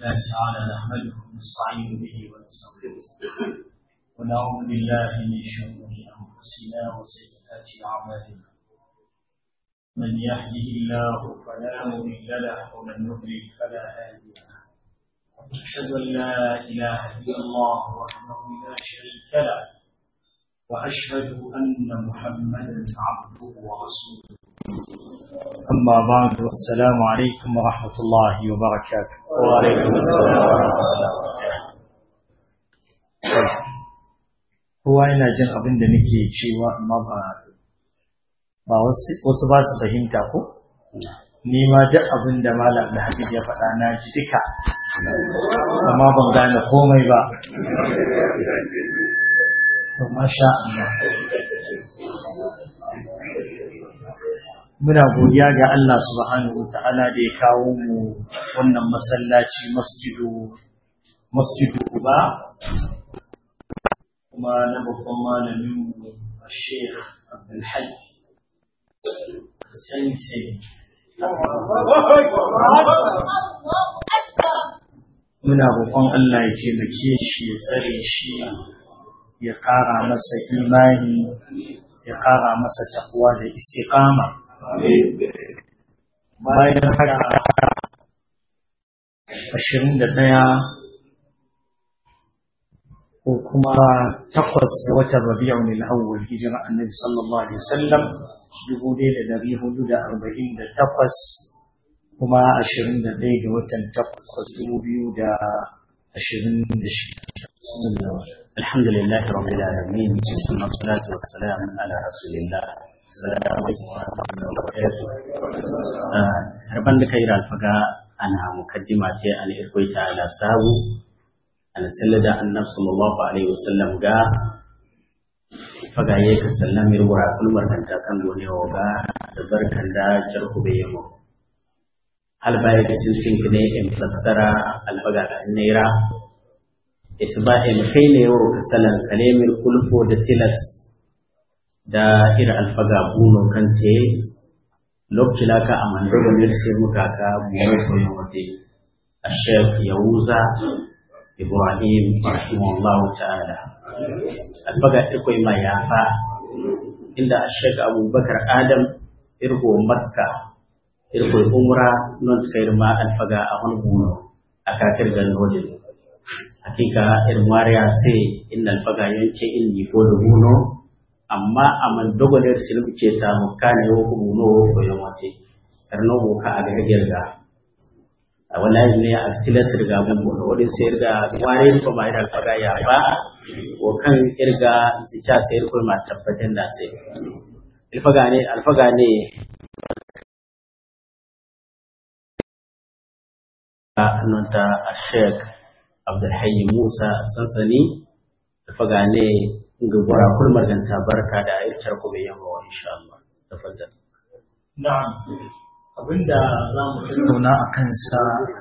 الله تعالى نحمده ونستعين به ونستغفره ونعوذ بالله من شرور انفسنا وسيئات اعمالنا من يهده الله فلا مضل له ومن يضلل فلا هادي له أشهد أن لا إله إلا الله وحده لا شريك له وأشهد أن محمدا عبده ورسوله أما بعد السلام عليكم ورحمة الله وبركاته وعليكم السلام ورحمة الله وبركاته kowa yana jin abin da nake cewa amma ba ba wasu ba su fahimta ko ni ma duk abin da malam da habib ya faɗa na ji duka amma ban gane komai ba to masha Allah muna godiya ga Allah subhanahu ta'ala da ya kawo mu wannan masallaci masjidu masjidu ba kuma na babban malamin mu Sheikh Abdul Hayy Sensei muna roƙon Allah ya taimake shi ya tsare shi ya ƙara masa imani ya ƙara masa takwa da istiqama bayan haka ashirin da ɗaya ko kuma takwas da watan rabi'un al-awwal hijira annabi sallallahu alaihi wasallam dubu ɗaya da ɗari hudu da arba'in da takwas kuma ashirin da ɗaya ga watan takwas dubu biyu da ashirin da shida الحمد لله رب العالمين ثم الصلاة والسلام على رسول الله السلام عليكم ورحمة الله وبركاته harban da kai alfaga ana mukaddima ce an irkoita ala sabu an sallada annab sallallahu alaihi wasallam ga faga yayi ka sallamir wura kulmar kanta kan gone wa ga da barkan da jarku bai yamo hal baya da silfin ne in fassara alfaga naira isba'il kai ne yau kasalan kalemir kulfo da tilas da ira alfaga buno kan te lokacin ka a mandoga ne sai muka ka buno ko yin wate ashek yahuza ibrahim rahimahullah ta'ala alfaga ikoi ma yafa inda ashek abubakar adam irgo makka irgo umra non kai ma alfaga a wani buno a kakir ganin wajen hakika irin wariya sai in alfaga yance in ni ko da buno amma aman dogoler silbu ce ta mu kana yo ko buno wo ko yamate karno ko ka aga girga a wallahi ne a tilas riga mun buno wadin sai riga ware ko mai da alfaga ya ba ko kan irga zita sai ko ma tabbatar da sai alfaga ne alfaga ne a nunta a sheikh Abdulhayy Musa sansani da faga ne ga gura kulmar ganta barka da ayyukan ku bai yamma wa insha Allah tafaddal na'am abinda za mu tattauna a kansa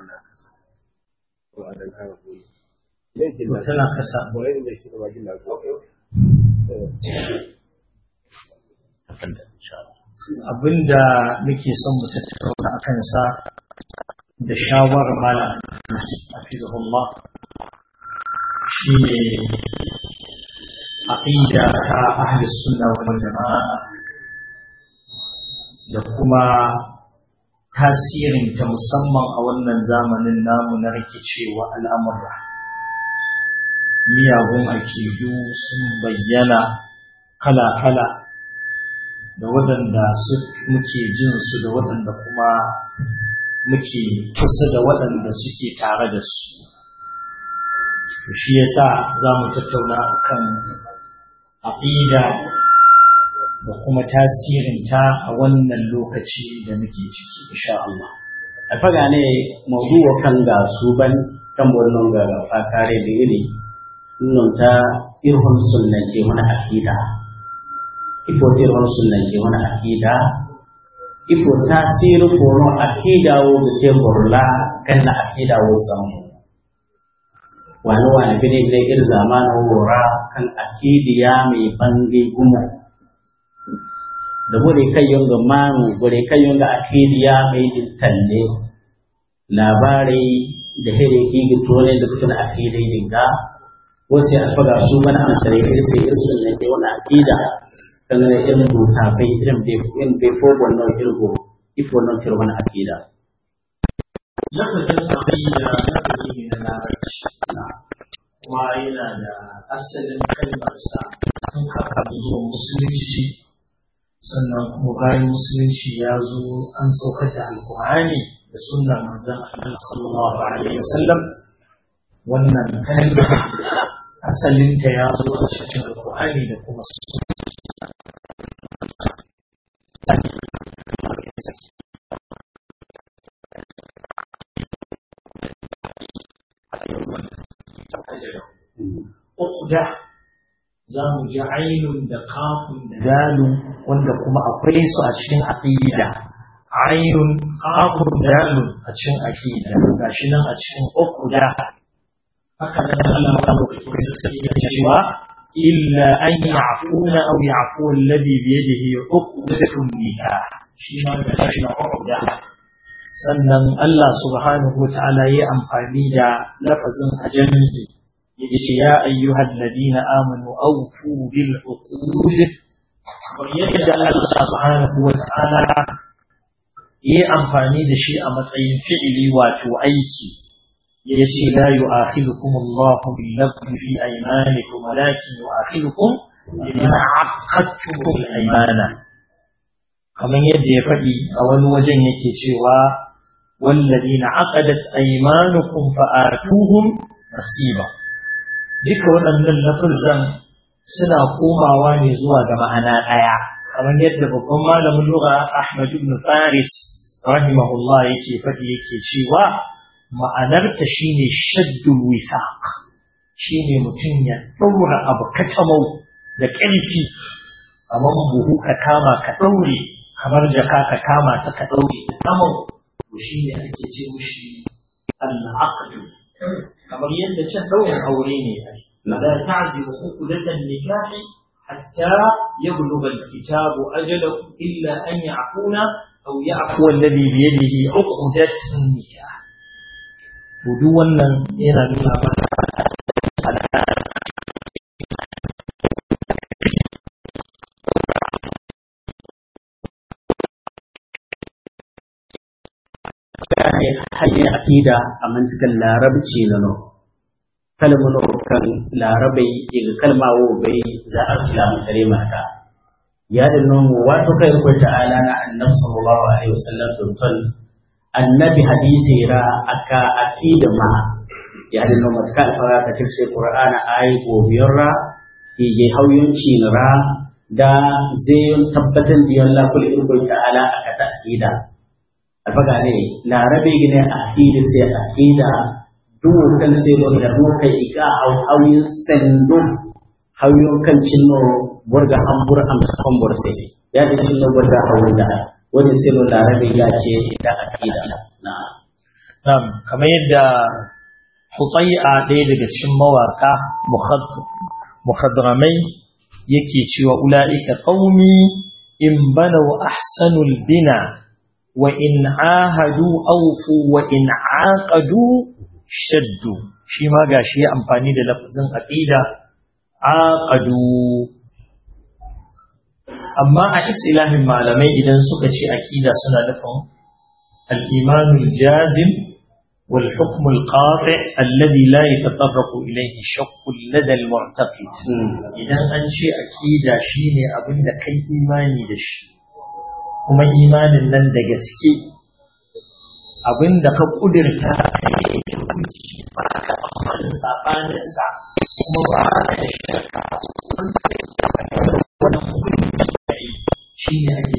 tana kasa tafaddal insha Allah abinda muke son mu tattauna a kansa da shawarar malam hafizahullah shi ne aqida ta ahli sunna wal jama'a da kuma tasirin ta musamman a wannan zamanin namu na rikicewa al'amura miyagun akidu sun bayyana kala-kala da waɗanda muke jin su da waɗanda kuma muke kusa da waɗanda suke tare da su shi yasa za mu tattauna akan aƙida da kuma tasirinta a wannan lokaci da muke ciki insha Allah alfaga ne mawduwa kan ga su ban kan wannan ga fakare da iri nun ta irhun sunnati wani aqida ifo irhun sunnati wani aqida ifo tasiru kono aqida wo da te borla kan na aqida wo samu wani wani bine ne ir zamanin wora kan aqidiya mai bange gumo da bore kai yonga manu bore kai yonga aqidiya mai din talle labarai da here higi to ne da kutuna aqida dinga wasu alfaga su bana amsare sai irin ne ke wannan aqida kan ne irin buta bai irin bai in bai fo wannan irgo if wannan tiro wannan aqida lafazin aqida lafazi ne na larabci kuma yana da asalin kalmarsa tun kafin zuwa musulunci sannan kuma bayan musulunci ya zo an saukar da alkur'ani da sunnar manzon Allah sallallahu alaihi wasallam wannan kalma asalinta ya zo a cikin alkur'ani da kuma uqda za mu ji ainun da kafun da dalun wanda kuma akwai su a cikin aqida ainun kafun dalun a cikin aqida gashi nan a cikin uqda haka nan Allah ya rubuta cikin cewa illa an ya'funa aw ya'fu alladhi bi yadihi uqdatun nikah shi ma da shi na uqda sannan Allah subhanahu wa ta'ala ya amfani da lafazin ajami yace ya ayyuhal ladina amanu awfu bil uqud yadda Allah subhanahu wa ta'ala ya amfani da shi a matsayin fi'ili wato aiki yace la yu'akhidukum Allahu bil lagwi fi aymanikum walakin yu'akhidukum bima 'aqadtum al aymana kamar yadda ya faɗi a wani wajen yake cewa والذين عقدت أيمانكم فآتوهم نصيبا duka waɗannan lafazan suna komawa ne zuwa ga ma'ana ɗaya kamar yadda babban malamin lugha Ahmad ibn Faris rahimahullah yake faɗi yake cewa ma'anarta shine shaddul withaq shine mutum ya ɗaura abu katamau da ƙarfi kamar buhu ka kama ka ɗaure kamar jaka ka kama ta ka ɗaure ta tamau to shine ake ce mushi al-aqd kamar yadda can ɗaurin aure ne la ta'zimu uqdatan nikahi hatta yablugha al-kitabu ajalahu illa an ya'funa aw ya'fu alladhi bi yadihi uqdatun nikah to duk wannan yana nuna mana hanyar aƙida a mantikan larabci na no kalmar kan larabai daga kalma wo bai za a islamu kare mata ya da nomu wato kai ko ta'ala na annabi sallallahu alaihi wasallam sultan annabi hadisi ra aka akida ma ya da nomu ta alfara ta cikin qur'ana ayi gobiyar ra ke je hauyunci ra da zai tabbatar da yalla kullu irko ta'ala aka ta akida alfaga ne larabe gine akida sai akida duk kan sai do da mu kai iga au hawin sendo hawin kan cinno borga hambur am sakon bor sai ya da cinno borga hawin da wani sai do larabe ya ce da akida na na'am kamar yadda Hutai'a ɗaya daga cikin mawaka mukhadramai yake cewa ula'ika qaumi in banaw ahsanul bina وإن عاهدوا أوفوا وإن عاقدوا شدوا shi ma gashi ya amfani da lafazin aqida aqadu amma a istilahin malamai idan suka ce aqida suna nufin al-iman al-jazim wal hukm al-qati' alladhi la yatatarraqu ilayhi shakk lada al-mu'taqid idan an ce aqida shine abinda kai imani da shi kuma imanin nan da gaske abinda ka kudirta ka yi da hukunci ba ka amalin sabaninsa kuma ba ka da shirka wani hukunci da yi shi ne ake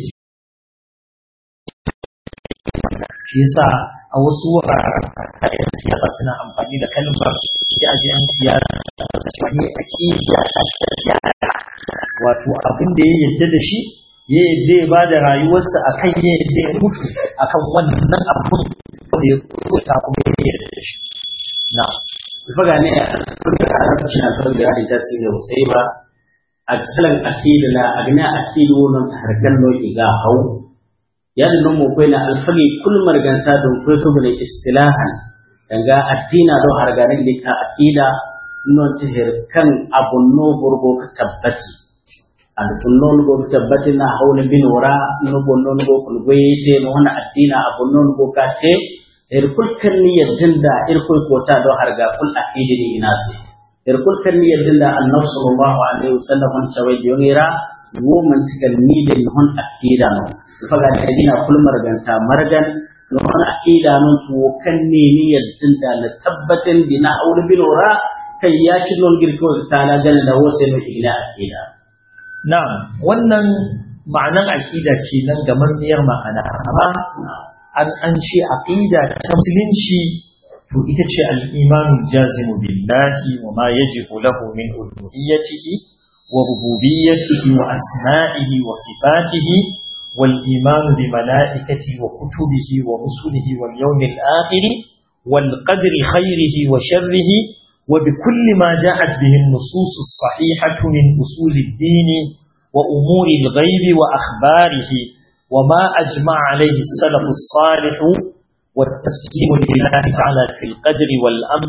shi yasa a wasu wuraren ta yan siyasa suna amfani da kalmar sai a ji an siyasa wani aƙida ta siyasa wato abin da ya yarda da shi ya yadda ya ba da rayuwarsa a kan ya yadda ya mutu a kan wannan abin da ya kuta kuma ya yarda da shi na faga ne a kurka a rafashin alfar da adi ta sai da sai ba a tsalan akida la agna akidu non ta harkan no iga hau ya da nan mu kai na alfari kul margansa don ko to bane istilahan danga addina do harganin da ka akida non tihir kan abunno burgo ka tabbati an kunnon go tabbati na hawle bin wara no bonnon go kun goyete no wana addina abunnon go ka te er kul kan ni yadinda er kul kota do harga kul akidi ni inasi er kul kan ni yadinda annabi sallallahu alaihi wasallam on tawai yongira wo man tikal ni de hon akida no faga da dina kul marganta margan no hon akida no to kan ne ni yadinda la tabbatin dina hawle bin wara kai ya ci non girko ta la gana da wo sai no ila akida na'am wannan ma'anan akida ce nan gamammiyar ma'ana amma an an ce aqida ta musulunci to ita ce al-imanul jazimu billahi wa ma yajibu lahu min uluhiyyatihi wa rububiyyatihi wa asma'ihi wa sifatihi wal imanu bi malaikatihi wa kutubihi wa rusulihi wal yawmil akhir wal qadri khairihi wa sharrihi wa bi kulli ma ja'at bihi an-nusus as-sahihah min usul ad-din wa umuri al-ghayb wa akhbarihi وما أجمع عليه السلف الصالح والتسليم لله تعالى في القدر والأمر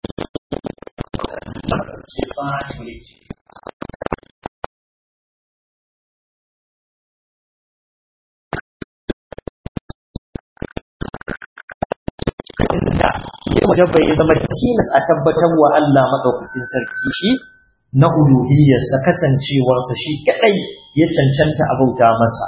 ya wajaba ya zama tilas a tabbatar wa Allah maɗaukakin sarki shi na uluhiyarsa kasancewarsa shi kaɗai ya cancanta a bauta masa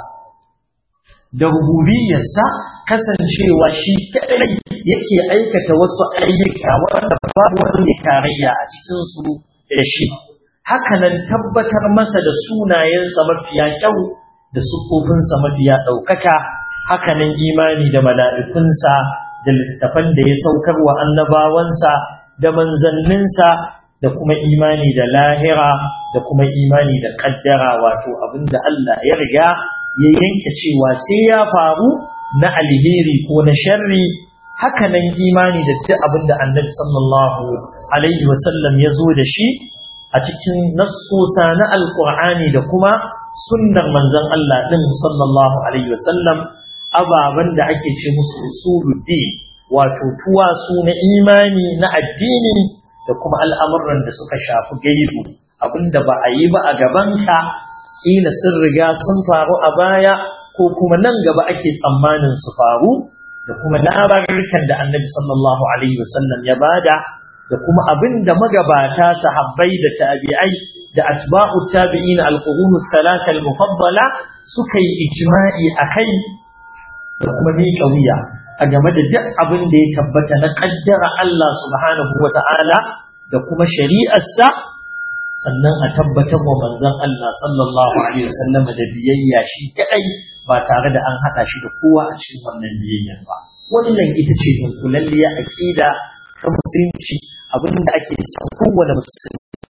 da rububiyarsa kasancewa shi kadai yake aikata wasu ayyuka wanda babu wani tarayya a cikin su da shi hakanan tabbatar masa da sunayensa mafiya kyau da sufofinsa mafiya ɗaukaka hakanan imani da mala'ikunsa da littattafan da ya saukar wa annabawansa da manzanninsa da kuma imani da lahira da kuma imani da ƙaddara wato abinda Allah ya riga ya yanke cewa sai ya faru na alheri ko na sharri hakanan imani da duk abin da annabi sallallahu alaihi wasallam ya zo da shi a cikin nassosa na alkur'ani da kuma sunnar manzon Allah din sallallahu alaihi wasallam ababen da ake ce musu usuluddin wato tuwasu na imani na addini da kuma al'amuran da suka shafi gaibu abinda ba a yi ba a gabanka kila sun riga sun faru a baya ko kuma nan gaba ake tsammanin su faru da kuma labarukan da annabi sallallahu alaihi wasallam ya bada da kuma abin da magabata sahabbai da tabi'ai da atba'u tabi'in al-qurun thalatha al-mufaddala suka yi ijma'i akai da kuma miƙa wuya a game da duk abin da ya tabbata na kaddara Allah subhanahu wata'ala da kuma shari'arsa sannan a tabbatar wa manzon Allah sallallahu alaihi wasallam da biyayya shi kadai ba tare da an hada shi da kowa a cikin wannan biyayyar ba wannan ita ce dunkulalliya aqida ta musulunci abinda ake son kowane musulmi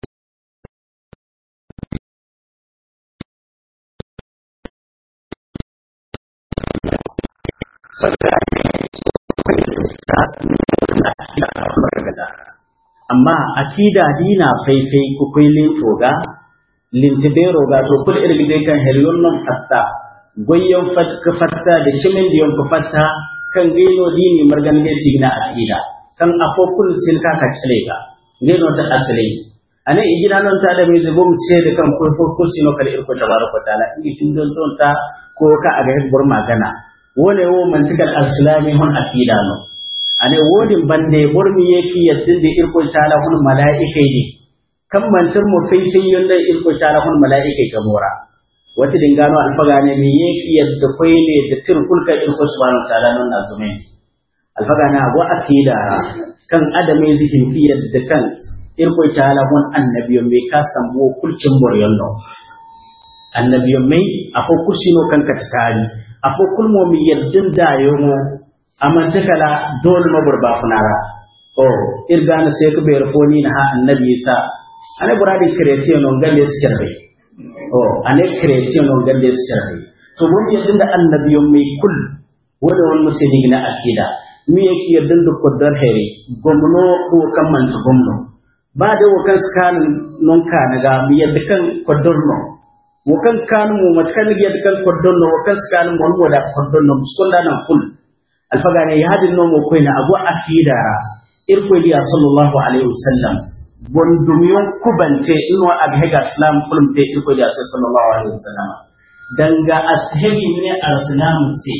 amma akida dina faifai ku kai lintoga lintibero ga to kul irgide kan helyon non fatta goyon fatka fatta da cimin diyon ku fatta kan gaino dini margan ne signa akida kan afokul silka ka cale ga gaino ta asali ane igina non ta da mai zubum sai da kan ko fokul sino kal irko tabaraka taala in tun don ton ta ko ka aga bur magana wone wo mantikal al-islami hon akida no ane wodin bande bormi yeki yaddinde irko tala hun malaikai ne kan mantir mu faifin yanda irko tala hun malaikai ga mora wata dingano alfaga ne mi yeki yadda koi ne da tir kulka irko subhanahu ta'ala non na zume alfaga na abu akida kan adame zikin fi yadda kan irko tala hun annabiyon me ka sambo kulcin boryon no annabiyon mai afo kursino kan ka tari afo kulmo mi yaddin da yomo amante kala dole mabur ba funara o irgana sai ka bayar foni na ha annabi isa ane buradi creation non galle sirbe o ane creation non galle sirbe to mun yadda da annabi mai kul wanda wani musulmi na akida mi yake yadda da kodar heri gomno ko kan man gomno ba da wakan skan non ka naga mi yadda kan kodar no wakan kan mu matkan yadda kan kodar no wakan skan mu wanda kodar no muskunda nan kul alfaga ne ya hadin nomo koy na abu akida irko liya sallallahu alaihi wasallam bondumiyon kubante ino abhega islam kulumte irko liya sallallahu alaihi wasallam danga ashebi ne al-islam sai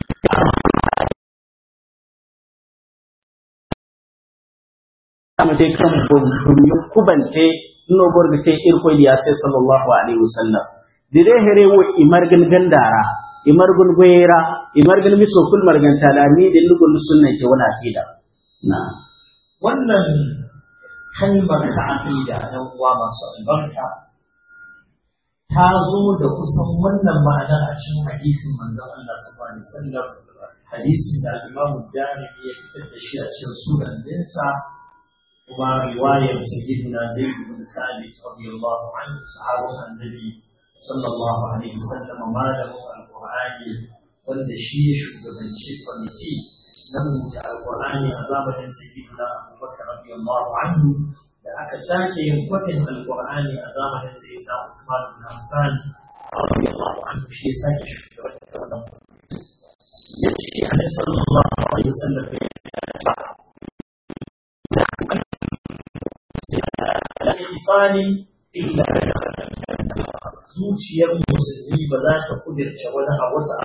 amate kan bondumiyon kubante ino borgate irko liya sallallahu alaihi wasallam dire here wo imargan gandara imargun goyera imargan miso kul margan talami da lugun sunna ce wala aqida na wannan kalmar ta aqida dan uwa masu albarka ta zo da kusan wannan ma'anar a cikin hadisin manzon Allah sallallahu alaihi wasallam hadisin da Imam Darimi ya fitar da shi a cikin sunan dinsa kuma riwayar sayyidina Zaid bin Thabit radiyallahu anhu sahabban annabi sallallahu alaihi wasallam malamin alqur'ani wanda shi ya shugabanci kwamiti na rubuta alqur'ani a zamanin sayyidina abubakar radiyallahu anhu da aka sake yin kwafin alqur'ani a zamanin sayyidina usman bin affan radiyallahu anhu shi ya sake shugabanci wannan ya ce annabi sallallahu alaihi wasallam ya isani illa zuciyar musulmi ba za ta kudirce wani a wasu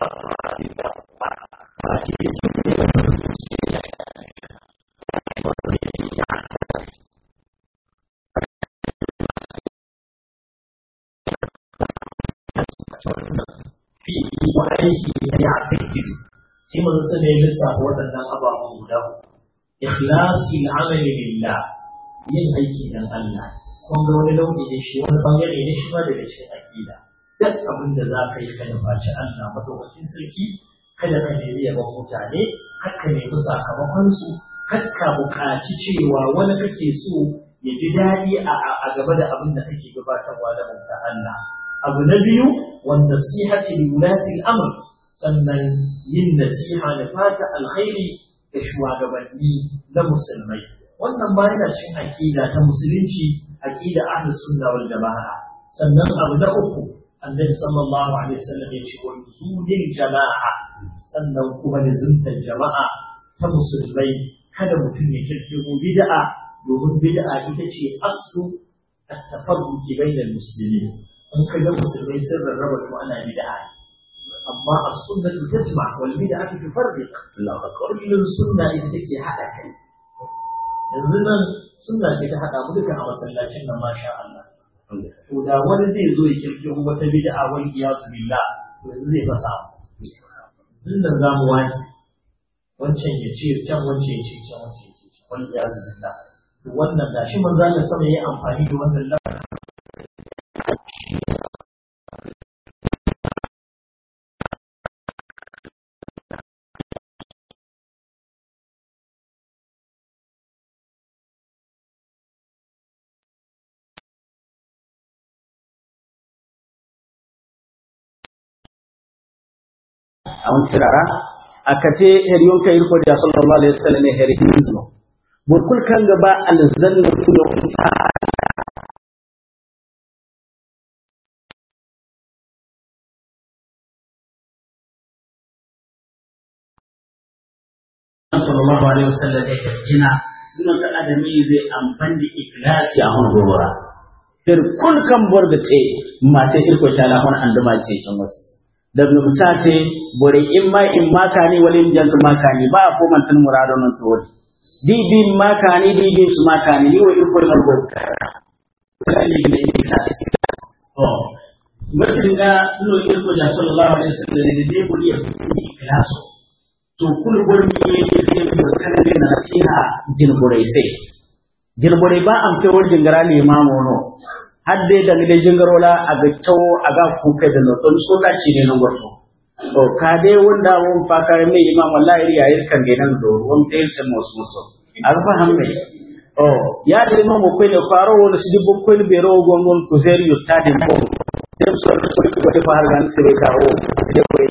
fi wa aiki ya fi sai mun san ne lissafa waɗannan ababen guda ikhlasi al'amali lillah yin aiki dan Allah kun ga wani nau'i ne shi wani bangare ne shi ma daga cikin akida duk abin da za ka yi ka nufaci Allah madaukakin sarki kada ka nemi yaban mutane har ka nemi sakamakon su har ka buƙaci cewa wani kake so ya ji daɗi a gaba da abin da kake gabatarwa da bauta Allah abu na biyu wanda nasihati li wulati al-amr sannan yin nasiha da fata alkhairi ga shugabanni na musulmai wannan ba yana cin aqida ta musulunci aqida ahlus sunna wal jamaa sannan abu na uku annabi sallallahu alaihi wasallam ya ce wa nuzulil jamaa sannan kuma da zuntar jama'a ta musulmai kada mutum ya kirkiro bid'a domin bid'a ita ce aslu at-tafarruqi bainal muslimin in ka ga musulmai sun rarraba to ana bid'a amma as-sunnatu tajma wal bid'atu tufarriq kullun sunna ita take hada kai yanzu nan sunna ce ta hada mu duka a masallacin nan masha Allah to da wani zai zo ya kirkiro wata bid'a wal iyadu billah to yanzu zai fasa yanzu nan za mu wani wancan ya ce can wancan ya ce can wancan ya ce can wal iyadu billah to wannan gashi manzo Allah sama yayi amfani da wannan lafazin awon tirara akate heriyon kay ko da sallallahu alaihi wasallam heri hinzo burkul kan gaba alzanna tuyo sallallahu alaihi wasallam ya jina dunan da adami zai amfani da ikhlasi a hon gobara her kul kan borgate mate irko tala hon anduma ce kan wasu daga misate bore in ma in maka ne wali in jantu maka ne ba ko man tan murado non to wodi di di maka ne di di su maka ne ni wo in ko mal go oh mutum da no in ko da sallallahu alaihi wasallam ne dai buri ya ni klaso to kul gol mi ne ne ko kana ne nasiha jin bore sai jin bore ba am te wol jingara ne mamono hadde daga da jingarola a ga tawo a ga kuka da noton so da ci ne nan gwato o ka dai wanda mun fakar mai imam wallahi riya yir kan ga nan do won te se mos moso alfa hamme o ya da imam ko ne faro wala su dibbo ko ne bero gongon ku zeri yutta de ko dem so ko ko ko fa har gan se be kawo de ko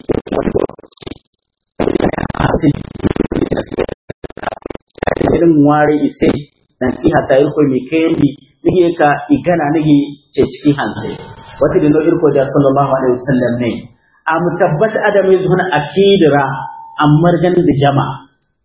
irin ware ise dan iha ta irko mi kendi nige ka igana nige ce cikin hanse wata dindo irko da sallallahu alaihi wasallam ne a mutabbat adam yazuna akidira ammar gan da jama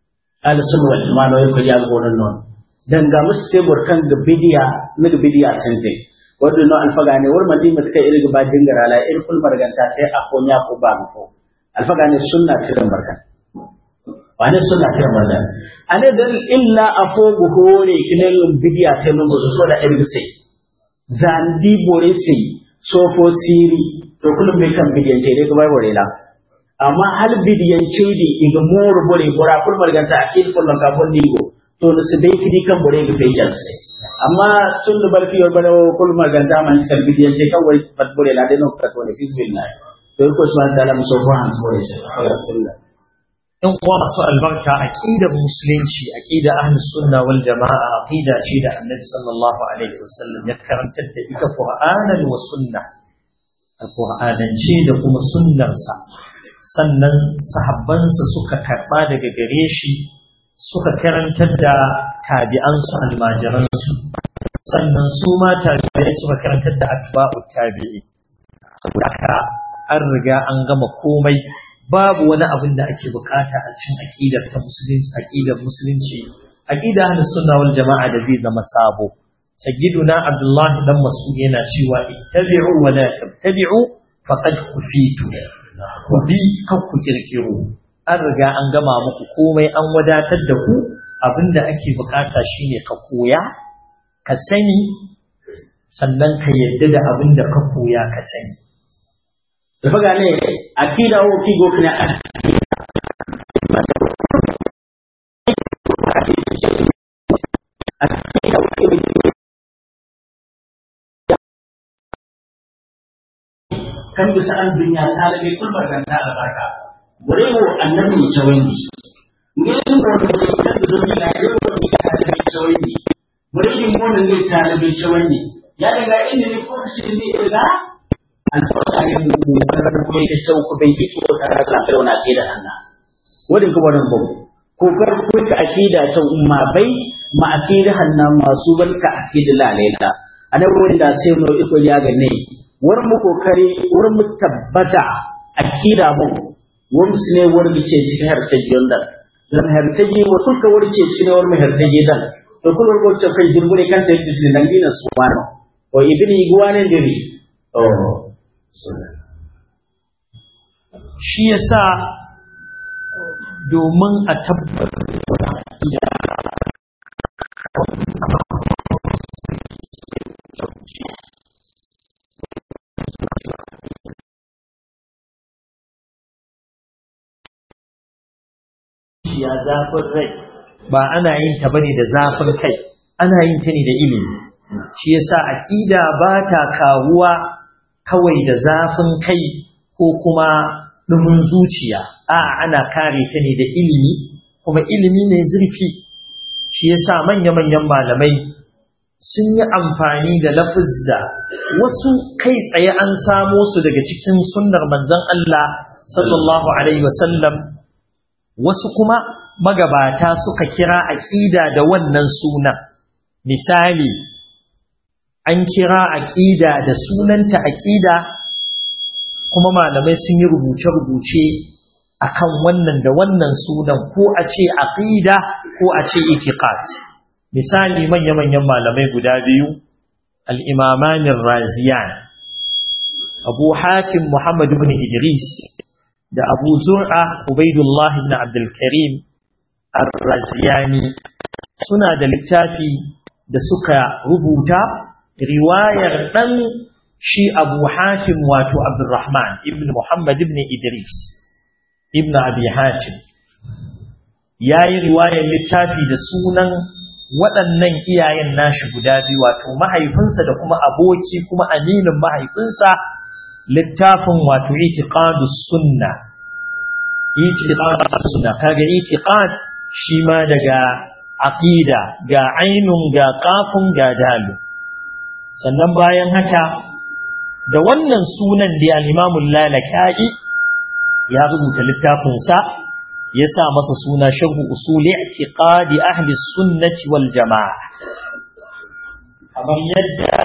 al sunna wal jama'a no ko ya gonon non dan ga musu tebur kan ga bidiya na ga bidiya sente wadda no alfaga ne war madi mata kai irga ba dingara la ir kul marganta sai a ko nya ko ba ko alfaga ne sunna kiran barkan wani sunna kiran barkan ane dan illa afogu hore kinen bidiya sai mun go so da irga sai zandi bore sai sofo siri to kullum bai kan bidiyan ce dai gaba bore la amma hal bidiyan ce di iga mor bore bora kul marganta akil kullum ka bon digo to no su dai kidi kan bore ga fejan sai amma tun da barki yor bana kul maganda man skal bidiyan ce kawai bat bore la dai no ka to ne fisbillah to ko subhanahu wa ta'ala muso ko han bore sai rasulullah in kuwa masu albarka aqidar musulunci aqida ahlus sunna wal jamaa aqida ce da annabi sallallahu alaihi wasallam ya karantar da ita qur'anan wa sunna alqur'anance da kuma sunnarsa sannan sahabbansa suka karba daga gare shi suka karantar da tabi'ansu almajiransu sannan su ma tabi'ai suka karantar da atba'u tabi'i saboda haka an riga an gama komai babu wani abin da ake bukata a cikin aqidar ta musulunci aqidar musulunci aqida ahlus sunna wal jama'a da zai zama sabo sayyiduna abdullahi dan mas'ud yana cewa ittabi'u wa la tattabi'u faqad kufitu ku bi kan ku kirkiro an riga an gama muku komai an wadatar da ku abinda ake bukata shine ka koya ka sani sannan ka yadda da abinda ka koya ka sani da faga ne akida wo ki go kana kan bisa an dunya ta lage kulbar kan ta albarka bure wo annabi ne chawindi ne sun ko da kan da dunya na yau ne ka ta chawindi bure din mo ne ta lage chawindi ya daga inda ne ko shi ne ila alfarka ne mu karar ko yake sau ku bai fito ta rasa da wani akida Allah wadin kuma nan babu ko kar ku ka akida ta umma bai ma akida hanna masu barka akida lalaita anan wurin da sai mu iko ya ga ne war mu kokari war mu tabbata akida mu war mu ne war mu ce cikin hartajiyon da zan hartaji wa kulka war ce cikin war mu hartaji dan to kullu ko ce kai dirbure kan ta yi nan dina su wano o ibni gwanen diri oh shi yasa domin a tabbatar ya zafin rai ba ana yin ta bane da zafin kai ana yin ta ne da ilimi shi yasa aqida ba ta kawuwa kawai da zafin kai ko kuma ɗumin zuciya a ana kare ta ne da ilimi kuma ilimi mai zurfi shi yasa manya-manyan malamai sun yi amfani da lafizza wasu kai tsaye an samo su daga cikin sunnar manzon Allah sallallahu alaihi wasallam wasu kuma magabata suka kira aqida da wannan sunan misali an kira aqida da sunanta aqida kuma malamai sun yi rubuce-rubuce akan wannan da wannan sunan ko a ce aqida ko a ce itiqad misali manya-manyan malamai guda biyu al-imamani raziyan abu hatim muhammad ibn idris da abu zur'a ubaidullah ibn abdul karim ar-raziyani suna da littafi da suka rubuta riwayar dan shi abu hatim wato abdurrahman ibn muhammad ibn idris ibn abi hatim ya yi riwayar littafi da sunan waɗannan iyayen nashi guda biyu wato mahaifinsa da kuma aboki kuma aminin mahaifinsa littafin wato itiqadus sunna itiqadus sunna kaga itiqad shi ma daga aqida ga ainun ga qafun ga dalu sannan bayan haka da wannan sunan da al-Imam lalaka'i ya rubuta littafinsa ya sa masa suna sharhu usuli i'tiqadi ahli sunnati wal jamaa kamar yadda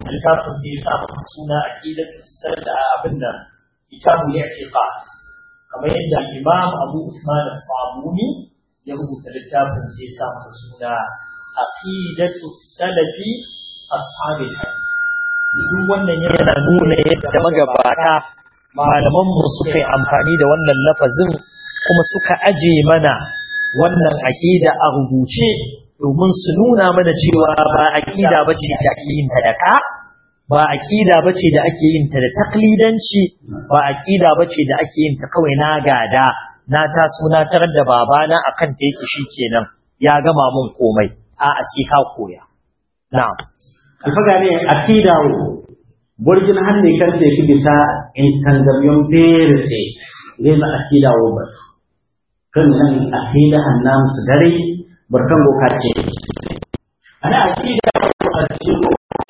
littafin zai sa masa suna aqidatu sada abinda kitabu i'tiqad kamar yadda imam abu usman as-sabuni ya rubuta littafin sai sa masa suna aqidatu salafi ashabil hadith duk wannan yana nuna yadda magabata malaman mu suka yi amfani da wannan lafazin kuma suka aje mana wannan aqida a rubuce domin su nuna mana cewa ba aqida bace da ake yin ta da ka ba aqida bace da ake yin ta da taklidanci ba aqida bace da ake yin ta kawai na gada na taso na tarar da babana akan ta yake shikenan ya gama mun komai a sai ka koya na'am alfaga ne akida borjin hanne karte ki bisa in tangamiyon bere se ne na akida wo ba kan nan akida annam su dare barkan go kace ana akida ko a cikin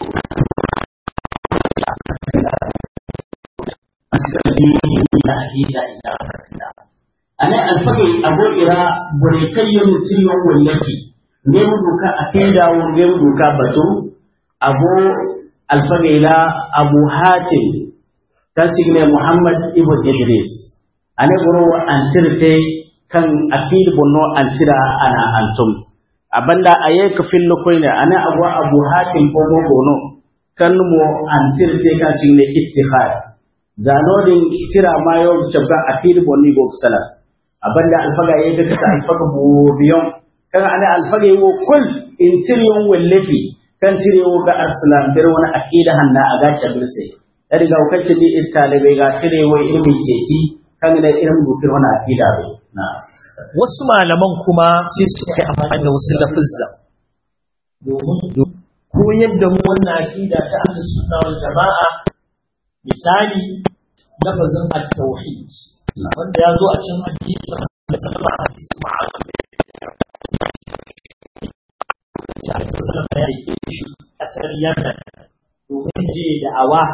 ana alfaga abo ira bore kayyun tiyon wallaki ne mu duka akida wo ne mu duka batu abu alfagaila abu hatim kan signe muhammad ibn idris ane goro antirte kan akid bonno antira ana antum abanda aye ka fillo koyne ane abu abu hatim ko mo gono kan mo antirte kan signe ittihad zanodin tira mayo chabga akid bonni go sala abanda alfaga ye ka ta alfaga bo biyon kan ane alfaga wo kul intiriyon wallafi kan cirewo ga arsalam bir wani akida hanna a gacha birse da riga kace ni in talibe ga cirewo ilmin ceci kan da irin dukir wani akida bai na wasu malaman kuma sai su kai amfani da wasu lafizza domin koyar da mu wannan akida ta ahlus sunna wal jama'a misali lafazin at-tauhid wanda ya zo a cikin hadisi sallallahu alaihi wasallam ya rike shi kasar Yemen domin je da awa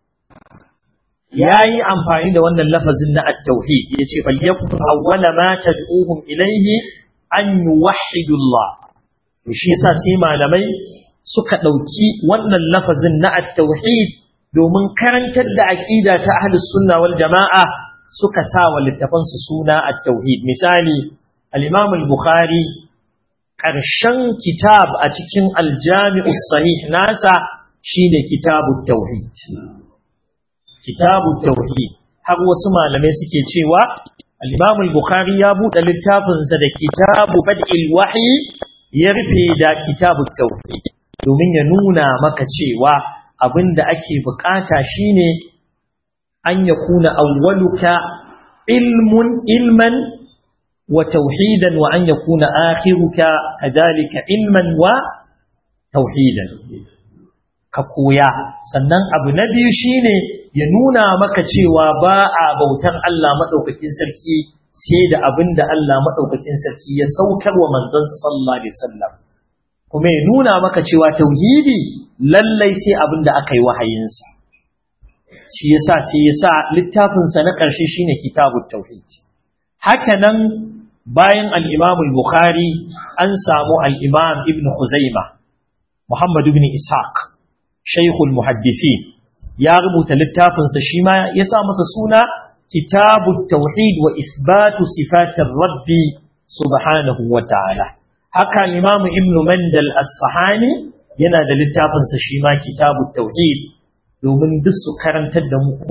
ya yi amfani da wannan lafazin na at-tauhid ya ce falyakun awwala ma tad'uhum ilayhi an yuwahhidu Allah shi yasa sai malamai suka dauki wannan lafazin na at-tauhid domin karantar da aqida ta ahlus sunna wal jamaa suka sa wa littafansu suna at-tauhid misali al-imam al-bukhari ƙarshen kitab a cikin aljami'us sahih nasa shine kitabut tauhid kitabut tauhid har wasu malamai suke cewa al-Imam al-Bukhari ya buɗe littafinsa da kitabu bad'il wahyi ya rufe da kitabut tauhid domin ya nuna maka cewa abinda ake bukata shine an yakuna awwaluka ilmun ilman وتوحيدا وأن يكون آخرك كذلك علما وتوحيدا كقويا sannan abu na biyu shine ya nuna maka cewa ba a bautan Allah madaukakin sarki sai da abin da Allah madaukakin sarki ya saukar wa manzansa sallallahu alaihi wasallam kuma ya nuna maka cewa tauhidi lallai sai abin da aka yi wahayinsa shi yasa sai yasa littafinsa na ƙarshe shine kitabut tauhid haka nan bayan al'imam al-Bukhari an samu al'imam ibn Khuzaima, Muhammad ibn Ishaq, Shaikhul Muhaddisi, ya rubuta littafinsa shi ma ya sa masa suna Kitabu Tauhid wa Isbatu Sifatin Rabbi Subhanahu wa ta'ala. Haka al'imam ibn Mandal Asfahani yana da littafinsa shi ma Kitabu Tauhid domin duk su karantar da mu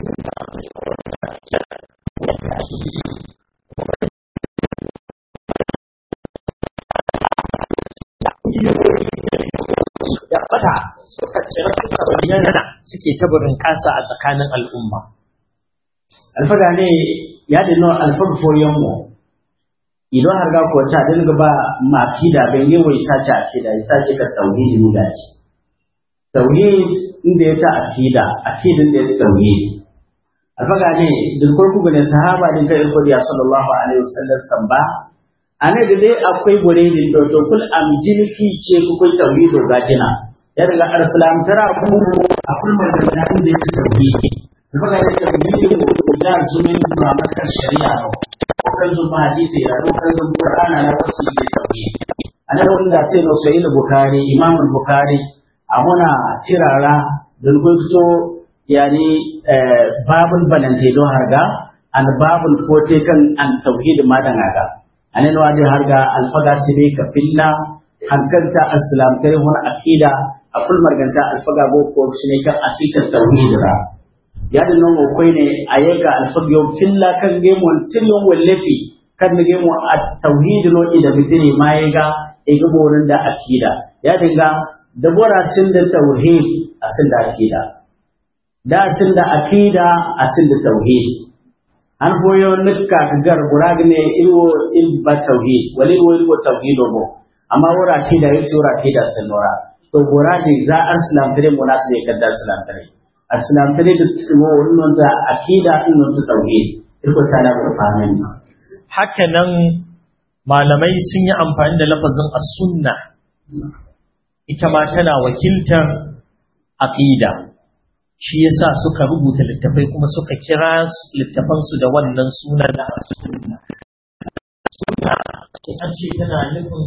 da fata suka cire suka bayyana suke tabarin kasa a tsakanin al'umma. alfaga ne ya dino alfaga foyon mu idan har ga ko ta dinga ba ma kida ben yi wai sace akida ya sace ka tauhidi ne da shi tauhid inda ya ta akida akidin da ya tauhid alfaga ne duk kurku ne sahaba din kai ko ya sallallahu alaihi wasallam samba ane da dai akwai gore ne to to kul am jinki ce ku kai tauhido gajina ya daga arsalam tara ku akul magana da ya tauhidi alfaga ne tauhidi ko da zumin ba maka shari'a ko kan zo ma hadisi ya ko kan zo qur'ana na wasu ne tauhidi ana wanda sai no sahih bukhari imam bukhari amuna tirara don ko yani babul balante don harga an babul fote kan an tauhid madan aga anen wadi harga alfaga sibe ka filla hankanta aslam tare hon akida akul marganta alfaga go ko shine kan asita tauhid ra yadda non ko koy ne ayega alfaga yo filla kan ge mon tilon wallafi kan ge mo at tauhid no ida bidini mayega e ga borin da akida ya dinga da bora sin da tauhid asin da akida da sin da akida asin da tauhid an foyo nikka gar buragne ilwo il ba tauhid wali wo ilwo tauhid bo amma wora akida yi sura akida sanora to buradi za arsalam tare munasu ya kadda arsalam tare arsalam tare da wo wannan da akida din ta tauhid iko ta da fahimin haka nan malamai sun yi amfani da lafazin as-sunna ita ma tana wakiltar aqida shi yasa suka rubuta littafai kuma suka kira littafan su da wannan sunan da sunna sunna an ce tana nufin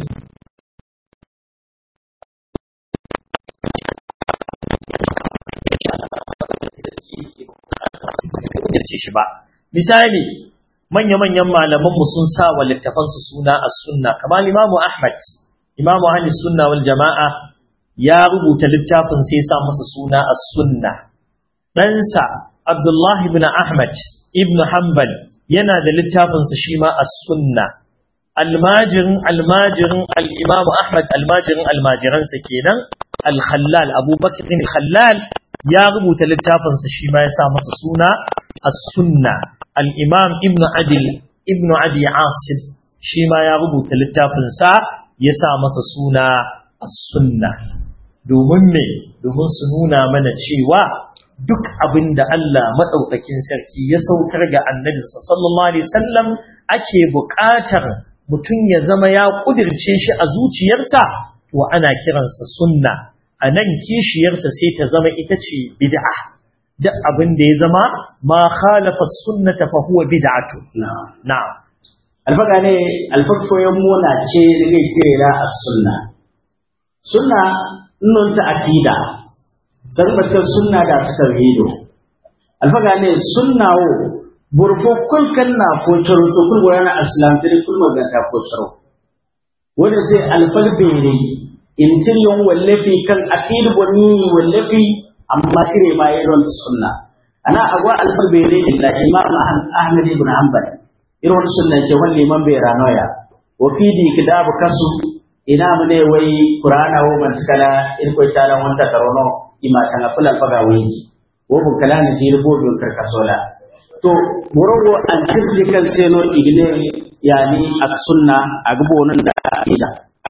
shi ba misali manya-manyan malamanmu sun sa wa littafansu suna a sunna kamar imamu ahmad imamu ahli sunna wal jama'a ya rubuta littafin sai ya sa masa suna a sunna ɗansa abdullahi ibn ahmad ibn hanbal yana da littafinsa shi ma a sunna almajirin almajirin al'imamu ahmad almajirin almajiransa kenan al-khallal abubakar khallal ya rubuta littafinsa shi ma ya sa masa suna a sunna al'imam ibn adil ibn adi asib shi ma ya rubuta littafinsa ya sa masa suna a sunna domin me domin su nuna mana cewa duk abin da Allah maɗaukakin sarki ya saukar ga annabinsa sallallahu alaihi wasallam ake buƙatar mutum ya zama ya ƙudirce shi a zuciyarsa to ana kiransa sunna a nan kishiyarsa sai ta zama ita ce bid'a duk abin da ya zama ma khalafa sunnata fa huwa bid'atu na'am alfaga ne alfakfoyin mona ce da zai kira a sunna sunna nun ta akida sarbatar sunna da ta tauhido alfaga ne sunna wo burfo kul kanna ko charo to kul wayana aslam tare kul maganta ko charo wanda sai alfal bere intiriyon wallafi kan akid wani wallafi amma kire ma irin sunna ana agwa alfal bere da imam ahmad ibn hanbal irin sunna ce wani liman bai ranoya wa fi di kitabu kasu ina mu ne wai qur'ana wo man kala in ko tala wanta karono ima tanga fulal faga wai wo bu kala ne jir bo bi karkasola to morogo an tirje kan seno igne yani as-sunna agbo nan da ida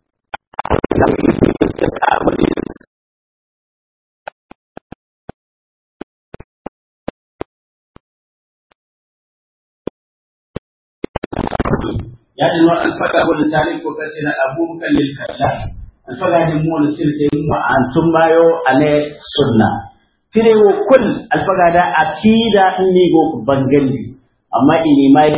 يعني نوع الفقه والتاريخ وكسر أبوك للكلام الفقه دي مول تلك ما أنتم ما يو على سنة tire wo kul alfaga da akida inni go bangaldi amma ini mai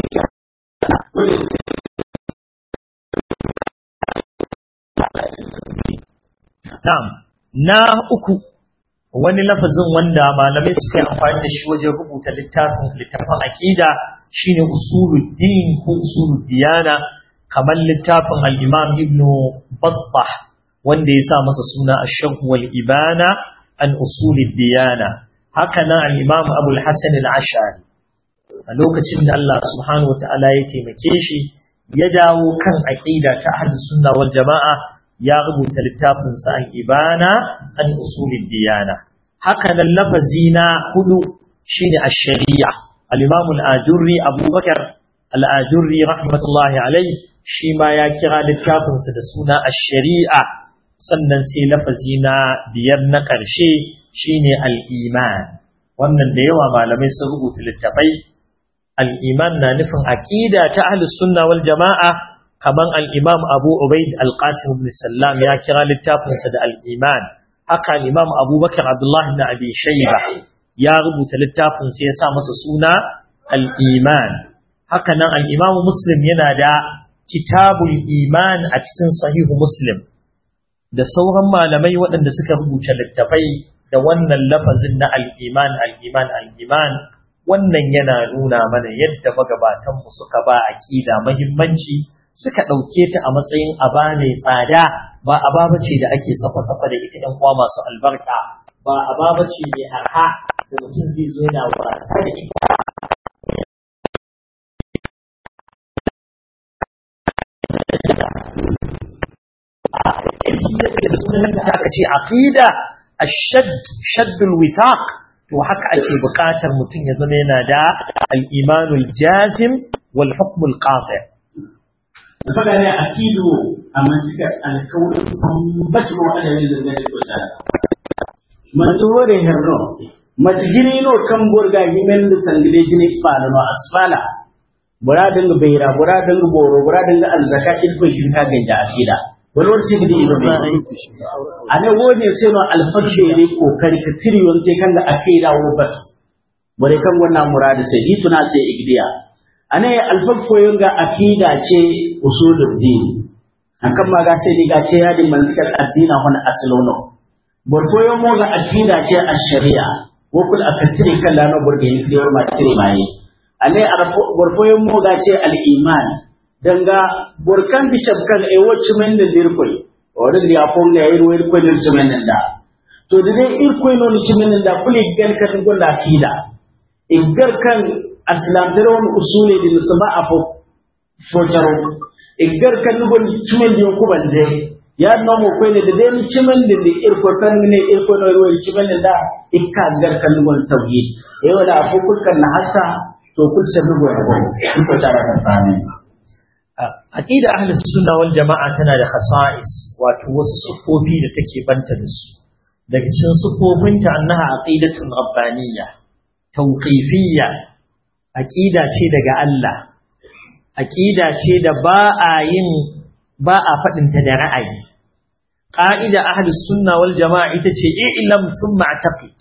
na'am na uku wani lafazin wanda malamai suka yi amfani da shi wajen rubuta littafin littafin aqida shine usuluddin ko usuluddiyana kamar littafin al-imam ibn battah wanda ya sa masa suna ash-sharh wal ibana an usuluddiyana haka nan al-imam abu al-hasan al-ash'ari a lokacin da Allah subhanahu wataala ya taimake shi ya dawo kan aqida ta ahlus sunna wal jama'a ya rubuta littafin sa al-ibana an usuluddiyana haka nan lafazi na hudu shine ash-shari'a al-imam al-ajurri abubakar al-ajurri rahmatullahi alayhi shi ma ya kira littafinsa da suna ash-shari'a sannan sai lafazi na biyar na ƙarshe shine al-iman wannan da yawa malamai sun rubuta littafai al-iman na nufin aqida ta ahlus sunna wal jama'a kaman al-imam Abu Ubaid al-Qasim ibn Sallam ya kira littafinsa da al-iman haka al-imam Abubakar Abdullah ibn Abi Shayba ya rubuta littafin sai ya sa masa suna al-iman haka nan al-imam Muslim yana da kitabul iman a cikin sahihu Muslim da sauran malamai waɗanda suka rubuta littafai da wannan lafazin na al-iman al-iman al-iman wannan yana nuna mana yadda magabatanmu suka ba aqida muhimmanci suka ɗauke ta a matsayin aba mai tsada ba aba bace da ake safa-safa da ita ɗan uwa masu albarka ba aba bace mai arha da mutum zai zo yana wasa da ita ta ce aqida ashad shaddul withaq to haka ake buƙatar mutum ya zama yana da al-imanul jazim wal hukmul qati' faɗa ne akidu a mantikar alkawar bacin wa'ada ne da zai kwata mantuwore herno matgini no kan borga himen da sangile jini fala no asfala bura dinga beira bura dinga boro bura dinga alzaka ilko shirka ganja akida wani wani shi gidi ido bai ane wone sai no alfakshe ne kokari ka tiriyon te kan da akida wo bat bare kan wannan muradi sai ituna sai igdiya ane alfafoyin ga akida ce usulul din akan ma ga sai ni ga ce yadin mantikal addina hon aslono borfoyo mo ga akida ce ash-sharia ko kul akatiri kala no burge ni kiyar ma tire mai ane arfo borfoyo mo ga ce al-iman danga borkan bi chabkan e wacce men da dirkoi wadin da afon ga yi ruwai ko dir men da to da dai irkoi no ni men da kuli gan kan gonda akida igar kan aslamtare wani usule da musamman a fojaro igar kan nubon cimen da yanku bande ya nomo kwai ne da dai ni cimen da da irko kan ne irko na ruwa cimen da ikka gar kan nubon tauhid eh wala afu kulkan na hasa to kul sai nubon ko ko tara kan sami aqida ahli sunna wal jama'a tana da khasa'is wato wasu sufofi da take banta da su daga cikin sufofinta annaha aqidatun rabbaniyya tauqifiyya aqida ce daga Allah aqida ce da ba a yin ba a fadin ta da ra'ayi qa'ida ahli sunna wal jamaa ita ce i'lam thumma i'taqid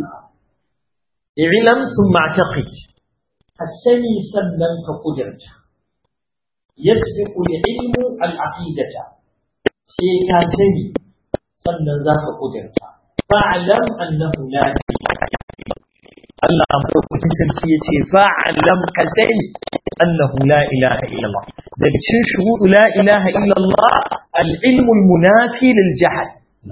i'lam thumma i'taqid asani sannan ka kudirta yasbiqu al-ilmu al-aqidata sai ka sani sannan zaka kudirta fa'lam annahu la Allah amfani sarki ya ce fa'alam ka sani annahu la ilaha illallah daga cikin shuhudu la ilaha illallah al-ilmul munafi lil jahl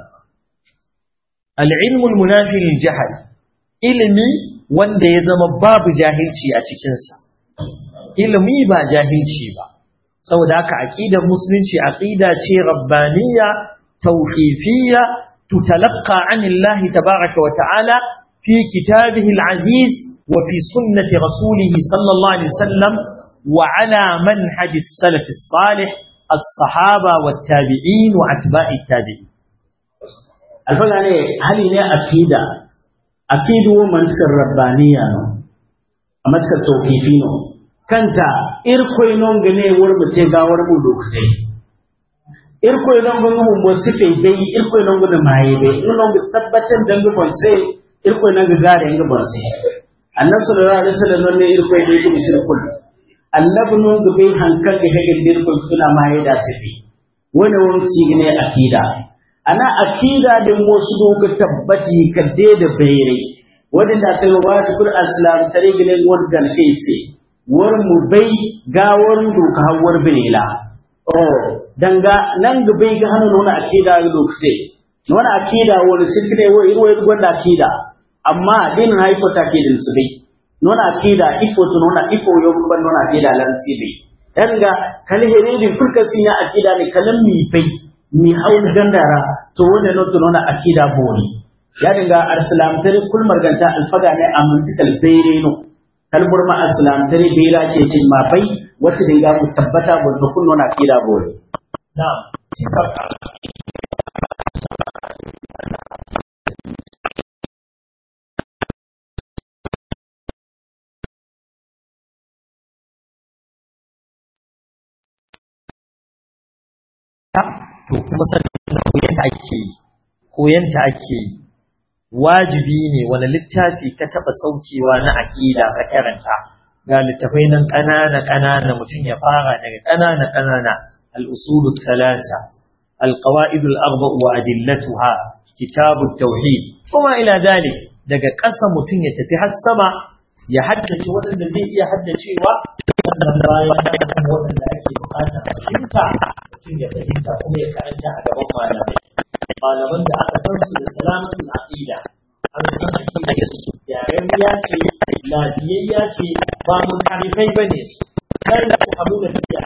al-ilmul munafi lil jahl ilimi wanda ya zama babu jahilci a cikin sa ilimi ba jahilci ba saboda haka aqidar musulunci aqida ce rabbaniyya tawqifiyya tutalaqqa anillahi tabaaraka wa ta'ala في كتابه العزيز وفي سنة رسوله صلى الله عليه وسلم وعلى منهج السلف الصالح الصحابة والتابعين وأتباع التابعين الفقه عليه هل هي أكيدة أكيد من الربانية أما التوقيفين كانت إركوي نونغني ورمتيغا ورمودوكتي irkoy non gongo mo sife dai irkoy non gongo maye dai non gongo tabbatan dango bonse irko na ga gare nga borse annabi sallallahu alaihi wasallam ne irko da yake shirkul annabi nun ga bai hankan ga hege dirko suna ma da sifi wani wani sigine akida ana akida da wasu doka tabbati kadde da bayre wadanda sai wa ta kul aslam tare gine wadda kai sai war mu bai gawar doka hawar bilila oh danga nan ga bai ga hanu nuna akida ga doka sai nuna akida wani sirkine wa irwa gwanda akida amma din haifo take din su bai nona akida ifo to nona ifo yo ban nona akida lan si bai dan ga kal here din furka sin ya akida ne kalan mi bai mi haul gandara to wanda no to nona akida bori ya dinga arsalam tare kul marganta alfaga ne amantikal bayre no kal burma arsalam tare bayra ce cin ma bai wacce dinga mu tabbata ba to kun nona akida bori na'am to kuma sannan koyanta ake yi koyanta ake yi wajibi ne wani littafi ka taɓa saukewa na aƙida ka karanta ga littafai nan ƙanana ƙanana mutum ya fara daga ƙanana ƙanana al-usul thalatha al-qawaid al-arba' wa adillatuha kitab at-tauhid kuma ila dalik daga ƙasa mutum ya tafi har sama ya haddace waɗanda zai iya haddacewa sannan bayan nan waɗanda ake buƙatar fahimta mutum ya fahimta kuma ya karanta a gaban malamai malaman da aka san su da salamatul aqida an san aqida su yaren ya ce lafiyayya ce ba mun karifai bane su kar da ku abu da take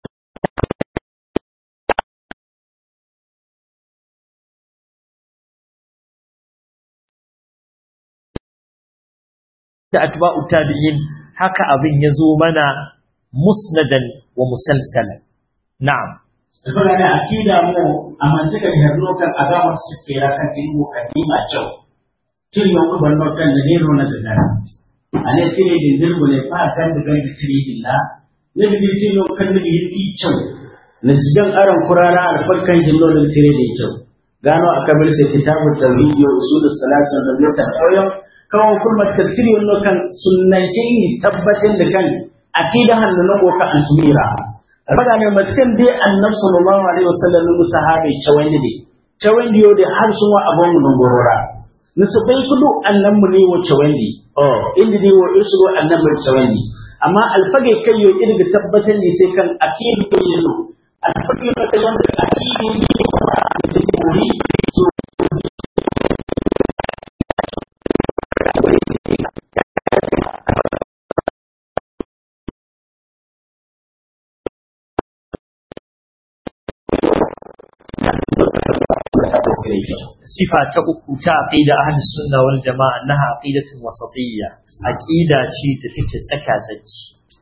da atba'u tabi'in haka abin ya zo mana musnadan wa musalsalan na'am Saboda da akida mu a mantaka da harno kan agamar su ke rakan tin mu kadima cew. Cin yau ku ban kan da ne rona da nan. Ane tire din dirbu ne fa kan da gan da tire din la. Ne bi cin yau kan da yi cew. Na sigan aran kurara alfarkan jinno da tire din cew. Gano akabar sai kitabut tawhid wa usul salasin da mutan koyon kawo kulmar tafsiri wannan kan sunnance ni tabbatin da kan akida hannu na goka an tumira raga ne matakan dai annabi sallallahu alaihi wasallam mu sahabe chawandi ne chawandi yo da har sun wa abon mun gorora nisu bai kudu annan mu ne wa chawandi oh inda ne wa isu annan mu chawandi amma alfage kai yo irga tabbatin ne sai kan akidi ko yazo alfage ne kai wanda akidi ne ko da tsori so sifa ta uku ta aqida ahlus sunna wal jamaa annaha aqidatun wasatiyya aqida ce da take tsaka tsaki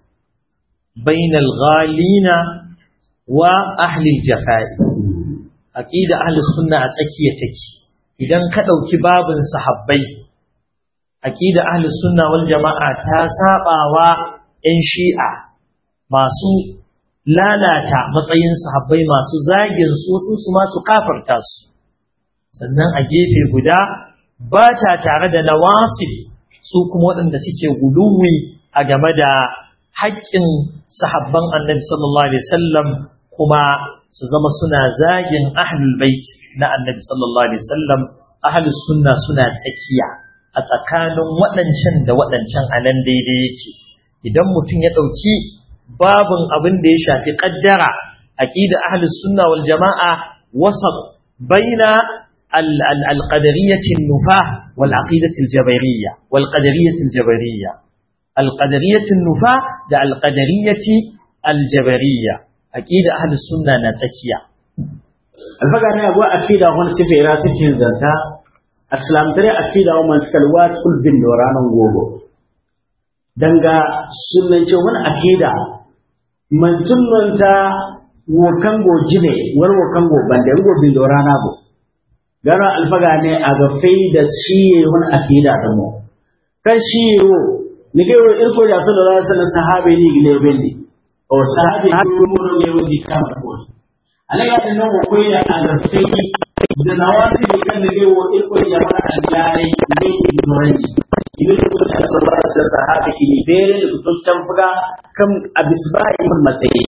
bainal ghalina wa ahli jafai aqida ahlus sunna a tsakiya take idan ka dauki babin sahabbai aqida ahlus sunna wal jamaa ta sabawa yan shi'a masu lalata matsayin sahabbai masu zagin su su masu kafarta su sannan a gefe guda ba ta tare da nawasif su kuma waɗanda suke guluwi a game da haƙƙin sahabban annabi sallallahu alaihi wasallam kuma su zama suna zagin ahlul bait na annabi sallallahu alaihi wasallam ahlus sunna suna tsakiya a tsakanin waɗancan da waɗancan a nan daidai yake idan mutum ya ɗauki babin abin da ya shafi ƙaddara aqida ahlus sunna wal jama'a wasat baina القدرية النفاة والعقيدة الجبرية والقدرية الجبرية القدرية النفاة ده القدرية الجبرية أكيد أهل السنة نتكيا alfaga ne abu akida wani sife ra sife zanta aslam tare akida wa man skalwat kul bin doranan gogo danga sunan ce wani akida man tunnanta wo kango jine war wo kango bande wo bin dorana go gara alfaga ne a ga fai da shi wani akida da mu kan shi yo ni ga wo irko da sallallahu alaihi wasallam sahabe ni gile bendi o sahabe ko mu ne wani kan ko alaga da nan ko ya a ga fai da nawasi da kan ne wo irko ya fara da yare ne ki dorani idan ko da sallallahu alaihi wasallam sahabe ki ni bere da to can fuga kan abisbai mun matsayi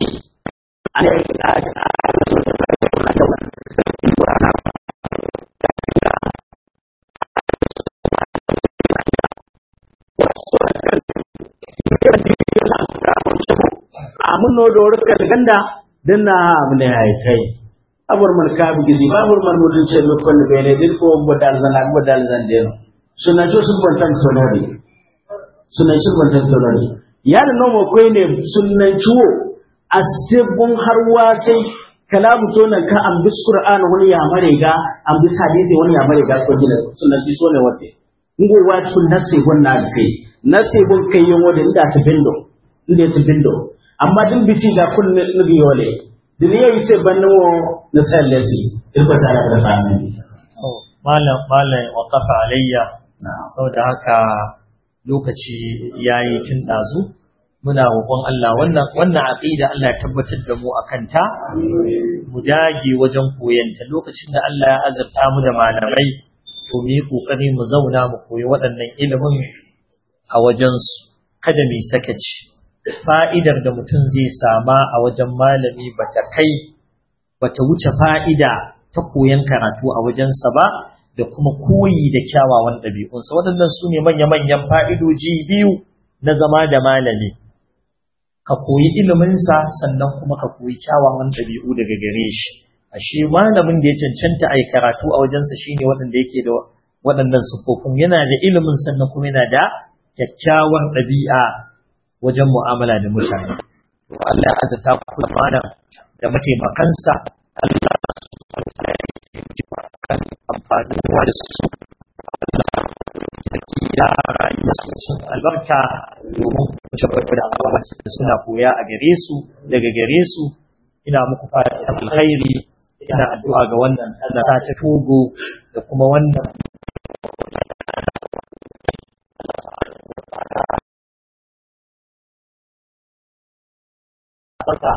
amun no do rukka ganda dinna abne hay kai abur man ka bi gizi babur man mudun ce lo kon be ne din ko bodal zan ak bodal zan den sunna jo sun bon tan tonori sunna sun bon tan tonori ya da no mo koy ne sunna ciwo astibun harwa sai kalamu to nan ka an bis qur'an wani ya mare ga an bis hadisi wani ya mare ga ko gina sunna bi so ne wate ngo wa tun nasi wannan kai nasi bun kai yin wanda inda ta bindo inda ta bindo amma din bisi ga kun nugi yole din yayi sai banno na sallasi irko ta da fami malam malam waqafa alayya saboda haka lokaci yayi tun dazu muna roƙon Allah wannan wannan aqida Allah ya tabbatar da mu akan ta mu dage wajen koyanta lokacin da Allah ya azurta mu da malamai to mu yi kokari mu zauna mu koyi waɗannan ilimin a wajen su kada mu sakaci fa'idar da mutum zai sama a wajen malami bata kai bata wuce fa'ida ta koyan karatu a wajensa ba da kuma koyi da kyawawan ɗabi'unsa waɗannan su ne manya-manyan fa'idoji biyu na zama da malami ka koyi iliminsa sannan kuma ka koyi kyawawan ɗabi'u daga gare shi ashe malamin da ya cancanta a yi karatu a wajensa shine waɗanda yake da waɗannan siffofin yana da ilimin sannan kuma yana da kyakkyawan ɗabi'a wajen mu'amala da mutane Allah ya azata ku malam da mataimakansa Allah kan amfani da su ya rayu sun albarka domin tabbatar da abubuwa da suna koya a gare su daga gare su ina muku fatan alkhairi ina addu'a ga wannan ƙasa ta Togo da kuma wannan barka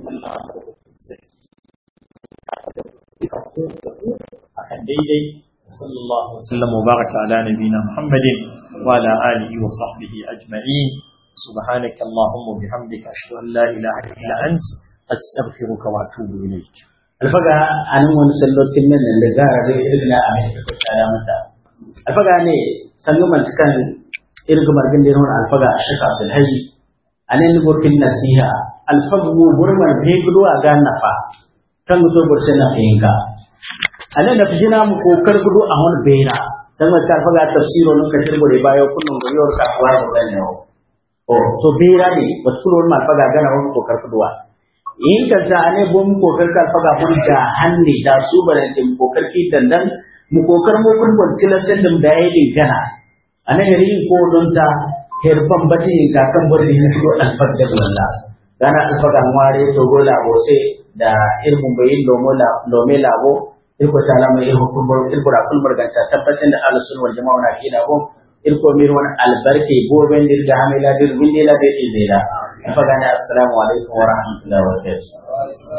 akan daidai صلى الله وسلم وبارك على نبينا محمد وعلى آله وصحبه أجمعين سبحانك اللهم وبحمدك أشهد أن لا إله إلا أنت أستغفرك وأتوب إليك alfaga anan wani sallocin nan da gara da irin a mai da kaya mata alfaga ne sannu mantukan irin margin da yawan alfaga a shaka abdul hayy anan ni burkin nasiha alfagu burman be gudu a ga nafa kan gudu burse na fahimka anan da fijina mu kokar gudu a wani bera san mai alfaga tafsiro nun ka tirgore bayo kullum guriyar kasuwa da bane o so bera ne wasu kullum alfaga gana wani kokar guduwa in ka ta ne bom kokar ka faga mun da hanne da su bare ce mu kokar ki dandan mu kokar mu kun kun tilatin dum da yayi gana ana yari ko don ta herban bati ka kan bari ne ko alfadda walla gana alfaga ngware to gola bo se da ilmun bayin lomo la lome labo ilko ta lama ilko kulbur ilko ra kulbur ganta tabbatin da ahlus sunna wal jamaa na kida bo ilko mir wani albarke goben dirga hamila dir windela be izela faga ne assalamu alaikum wa rahmatullahi wa barakatuh